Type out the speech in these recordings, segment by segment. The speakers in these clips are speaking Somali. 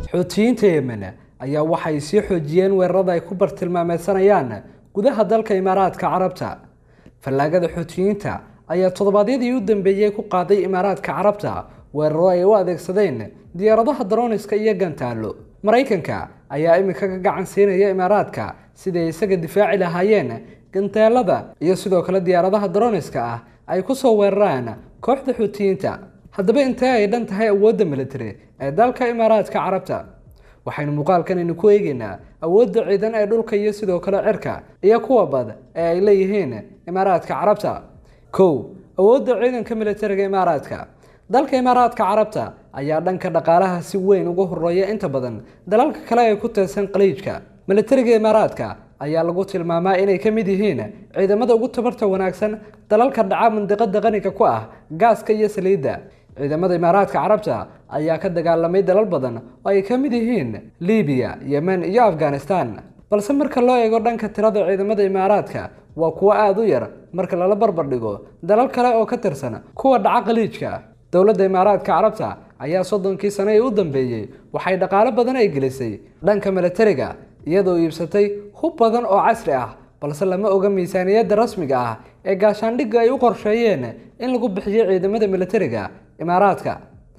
xuutiyiinta yemen ayaa waxay sii xoojiyeen weerarada ay ku bartilmaameysanayaan gudaha dalka imaaraadka carabta fallaagada xuutiyiinta ayaa toddobaadyadii u dambeeyey ku qaaday imaaraadka carabta weeraro ay u adeegsadeen diyaaradaha daroniska iyo gantaalo maraykanka ayaa iminka ka gacan siinaya imaaraadka siday isaga difaaci lahaayeen gantaalada iyo sidoo kale diyaaradaha daroniska ah ay ku soo weeraraan kooxda xuutiyiinta haddaba intee ay dhan tahay awoodda military ee dalka imaaraadka carabta waxaynu muuqaalkanaynu ku eegeynaa awoodda ciidan ee dhulka iyo sidoo kale cirka iyo kuwa bad ee ay leeyihiin imaaraadka carabta kow awoodda ciidanka militariga imaaraadka dalka imaaraadka carabta ayaa dhanka dhaqaalaha si weyn uga horeeya inta badan dalalka kale ee ku teesan qaliijka militariga imaaraadka ayaa lagu tilmaamaa inay ka mid yihiin ciidamada ugu tabarta wanaagsan dalalka dhaca mandiqada qaniga ku ah gaaska iyo saliidda ciidamada imaaraadka carabta ayaa ka dagaalamay dalal badan oo ay ka mid yihiin libiya yemen iyo afghanistan balse marka loo eego dhanka tirada ciidamada imaaraadka waa kuwo aada u yar marka lala barbar dhigo dalal kale oo ka tirsan kuwa dhaca qaliijka dowladda imaaraadka carabta ayaa soddonkii sano ee u dambeeyey waxay dhaqaalo badan ay gelisay dhanka militariga iyadoo iibsatay hub badan oo casri ah balse lama oga miisaaniyadda rasmiga ah ee gaashaandhigga ay u qorsheeyeen in lagu bixiyo ciidamada militariga imaaraadka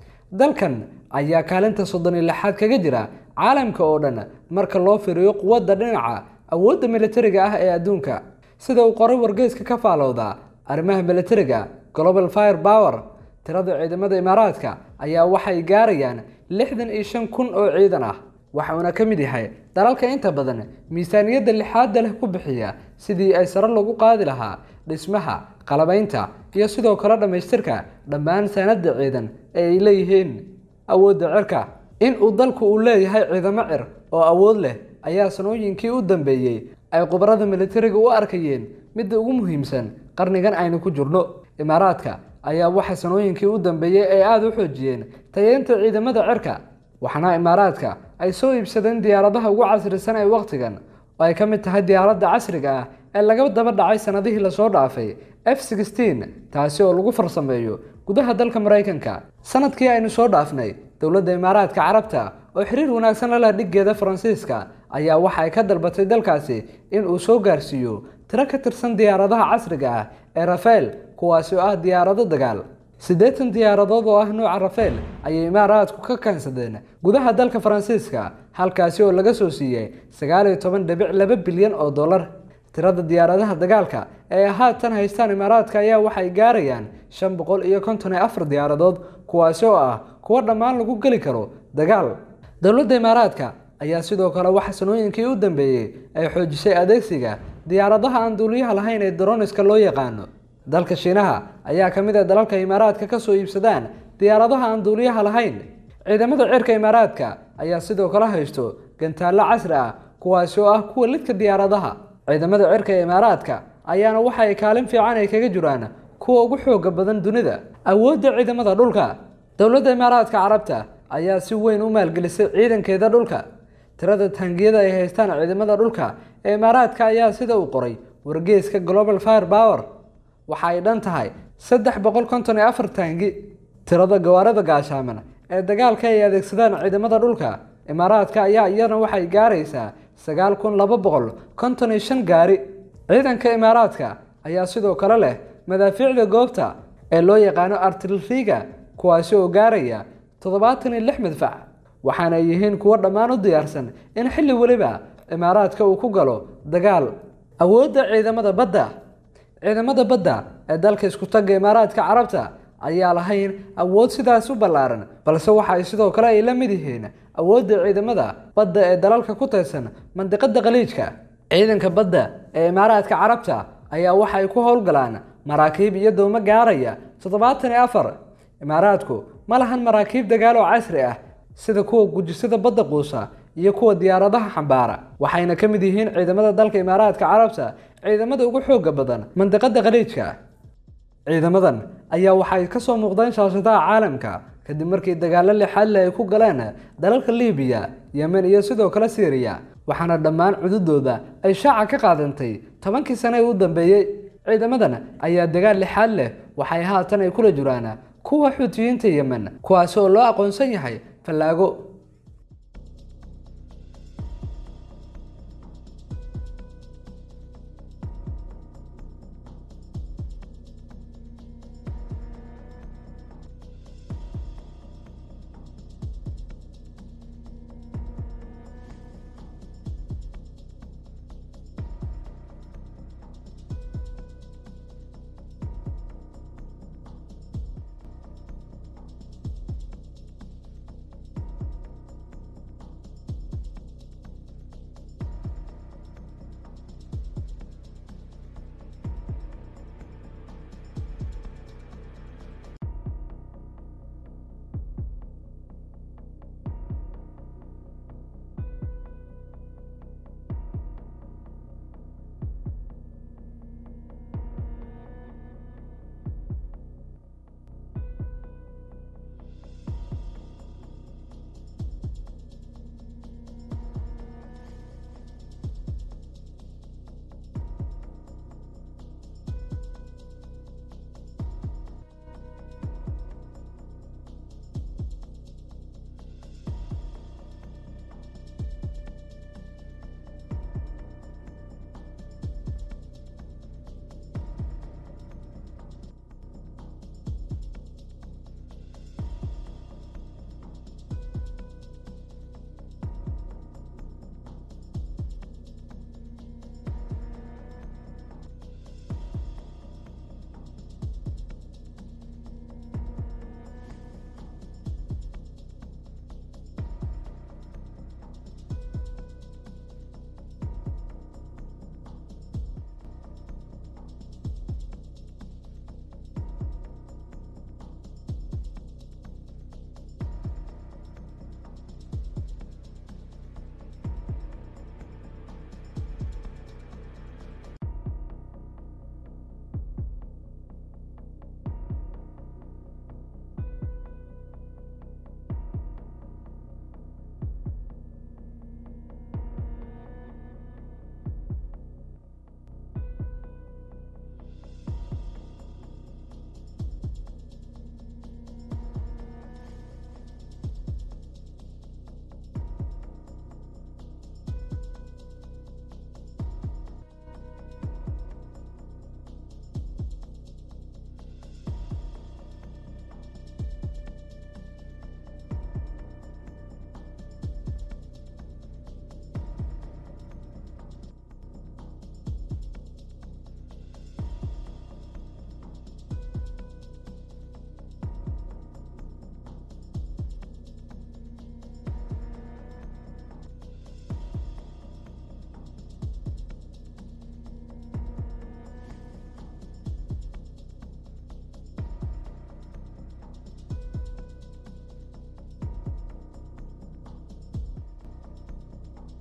dalkan ayaa kaalinta soddon iyo lixaad kaga jira caalamka oo dhan marka loo firiyo quwadda dhinaca awoodda militariga ah ee adduunka sida uu qoray wargeyska ka faalowda arrimaha militariga global fire power tirada ciidamada imaaraadka ayaa waxay gaarayaan lixdan iyo shan kun oo ciidan ah waxauna ka mid yahay dalalka inta badan miisaaniyadda lixaadda leh ku bixiya sidii ay sare lagu qaadi lahaa dhismaha qalabaynta iyo sidoo kale dhammaystirka dhammaan sanada ciidan ee ay leeyihiin awoodda cirka in uu dalku uu leeyahay ciidamo cir oo awood leh ayaa sanooyinkii u dambeeyey ay khubarada militariga u arkayeen midda ugu muhiimsan qarnigan aynu ku jirno imaaraadka ayaa waxa sanooyinkii u dambeeyey ay aada u xoojiyeen tayeynta ciidamada cirka waxaana imaaraadka ay soo iibsadeen diyaaradaha ugu casrisan ee wakhtigan oo ay ka mid tahay diyaaradda casriga ah ee laga daba dhacay sanadihii lasoo dhaafay f sixteen taasi oo lagu farsameeyo gudaha dalka maraykanka sanadkii aynu soo dhaafnay dowladda imaaraadka carabta oo xiriir wanaagsan la leh dhiggeeda faransiiska ayaa waxa ay ka dalbatay dalkaasi in uu soo gaarsiiyo tiro ka tirsan diyaaradaha casriga ah ee rafael kuwaasi oo ah diyaarado dagaal siddeetan diyaaradood oo ah nuuca rafael ayay imaaraadku ka keensadeen gudaha dalka faransiiska halkaasi oo laga soo siiyey sagaal iyo toban dhibic laba bilyan oo dollar tirada diyaaradaha dagaalka ee haatan haystaan imaaraadka ayaa waxay gaarayaan shan boqol iyo konton iyo afar diyaaradood kuwaasi oo ah kuwo dhammaan lagu geli karo dagaal dowladda imaaraadka ayaa sidoo kale waxa sanooyinkii u dambeeyey ay xoojisay adeegsiga diyaaradaha aan duuliyaha lahayn ee daroniska loo yaqaano dalka shiinaha ayaa ka mid ah dalalka imaaraadka ka soo iibsadaan diyaaradaha aan duuliyaha lahayn ciidamada cirka imaaraadka ayaa sidoo kale haysto gantaallo casri ah kuwaasi oo ah kuwa lidka diyaaradaha ciidamada cirka ee imaaraadka ayaana waxa ay kaalin fiican ay kaga jiraan kuwa ugu xooga badan dunida awoodda ciidamada dhulka dowladda imaaraadka carabta ayaa si weyn u maalgelisay ciidankeeda dhulka tirada taangiyada ay haystaan ciidamada dhulka ee imaaraadka ayaa sida uu qoray wargeeska global fire power waxa ay dhan tahay saddex boqol konton iyo afar taangi tirada gawaarida gaashaaman ee dagaalka ay adeegsadaan ciidamada dhulka imaaraadka ayaa iyana waxay gaaraysaa sagaal kun laba boqol konton iyo shan gaari ciidanka imaaraadka ayaa sidoo kale leh madaafiicda goobta ee loo yaqaano artileriga kuwaasi oo gaaraya toddobaatan iyo lix madfac waxaana ay yihiin kuwo dhammaan u diyaarsan in xilli weliba imaaraadka uu ku galo dagaal awoodda ciidamada badda ciidamada badda ee dalka isku tagga imaaraadka carabta ayaa lahayn awood sidaas u ballaaran balse waxa ay sidoo kale ay la mid yihiin awoodda ciidamada badda ee dalalka ku tirsan mandiqada khaliijka ciidanka badda ee imaaraadka carabta ayaa waxa ay ku howlgalaan maraakiib iyo doomo gaaraya toddobaatan iyo afar imaaraadku ma lahan maraakiib dagaal oo casri ah sida kuwa gujisada badda quusa iyo kuwa diyaaradaha xambaara waxayna ka mid yihiin ciidamada dalka imaaraadka carabta ciidamada ugu xooga badan mandiqada khaliijka ciidamadan ayaa waxay ka soo muuqdeen shaashadaha caalamka kadib markii dagaalo lixaadle ay ku galeen dalalka libiya yemen iyo sidoo kale syriya waxaana dhammaan cududooda ay shaaca ka qaadantay tobankii sane ee u dambeeyey ciidamadan ayaa dagaal lixaad leh waxay haatan ay kula jiraan kuwa xuutiyiinta yemen kuwaasi oo loo aqoonsan yahay fallaago